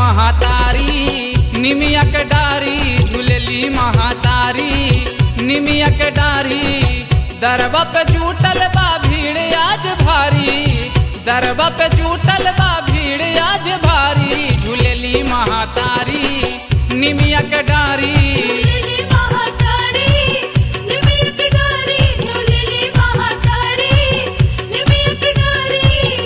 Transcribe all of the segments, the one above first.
महातारी निमिया के डारी झूलेली महातारी निमिया के डारी दरबा पे जुटल बा भीड़ आज भारी दरबा पे जुटल बा भीड़ आज भारी झूलेली महातारी निमिया के डारी झूलेली महातारी निमिया की डारी झूलेली महातारी निमिया की डारी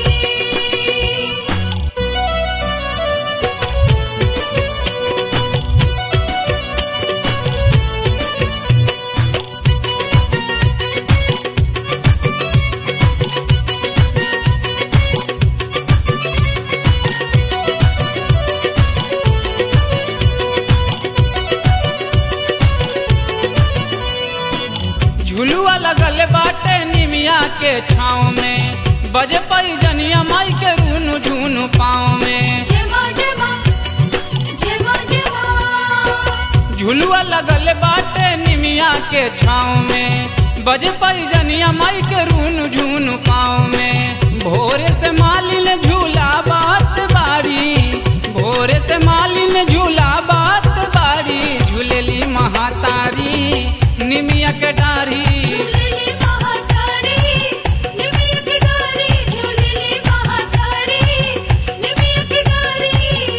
झुलुआ लगल बाटे निमिया के छाँव में बजे पई जनिया माई के रूनु झूनु पाँव में जय मां जय मां जय मां जय मां झुलुआ लगल बाटे निमिया के छाँव में बजे पई जनिया माई के रूनु झूनु पाँव में भोरे से मालिन झूला बात बारी भोरे से मालिन झूला बात बारी झूलेली महातारी निमिया के डारी झूलेली महातारी निमिया की डारी झूलेली महातारी निमिया की डारी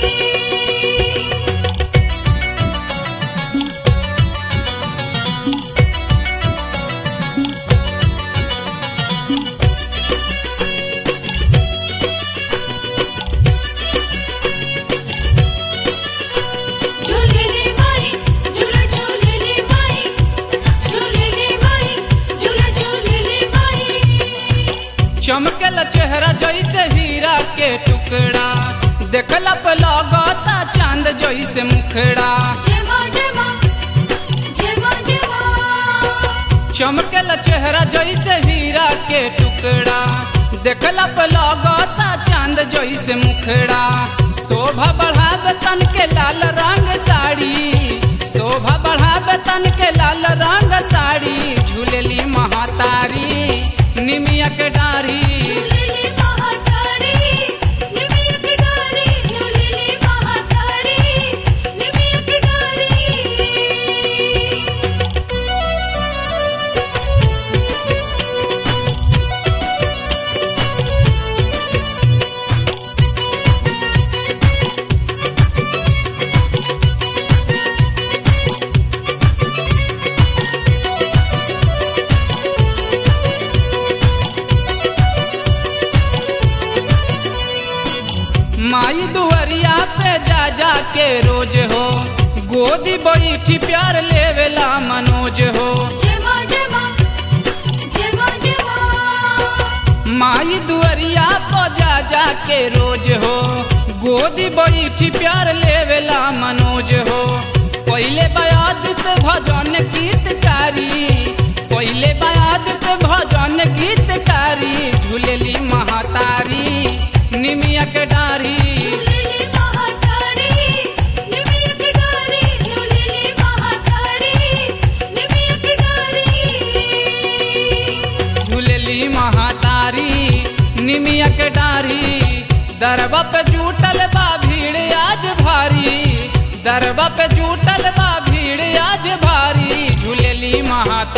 झूलेली माई झूला झूलेली माई झूलेली माई झूला झूलेली माई चमकल चेहरा जैसे हीरा के टुकड़ा देखला पे लगता चांद जैसे मुखड़ा जय मां जय मां जय मां जय मां चमकल चेहरा जैसे हीरा के टुकड़ा देखला पे लगता चांद जैसे मुखड़ा शोभा बढ़ावे तन के लाल रंग साड़ी शोभा बढ़ावे तन के लाल रंग साड़ी झूलेली महातारी निमिया के डारी झूलेली महातारी निमिया की डारी झूलेली महातारी निमिया की डारी माई दुआरिया पे जा जा के रोज हो गोदी बैठी प्यार लेवेला मनोज हो जय मां जय मां जय मां जय मां माई दुआरिया पे जा जा के रोज हो गोदी बैठी प्यार लेवेला मनोज हो पहले बयादित भजन गीतकारी पहले बयादित भजन गीतकारी झूलेली महातारी निमिया के डारी झूलेली महातारी निमिया की डारी झूलेली महातारी निमिया की डारी झूलेली महातारी निमिया के डारी दरबा पे जुटल बा भीड़ आज भारी दरबा पे जुटल बा भीड़ आज भारी झूलेली महातारी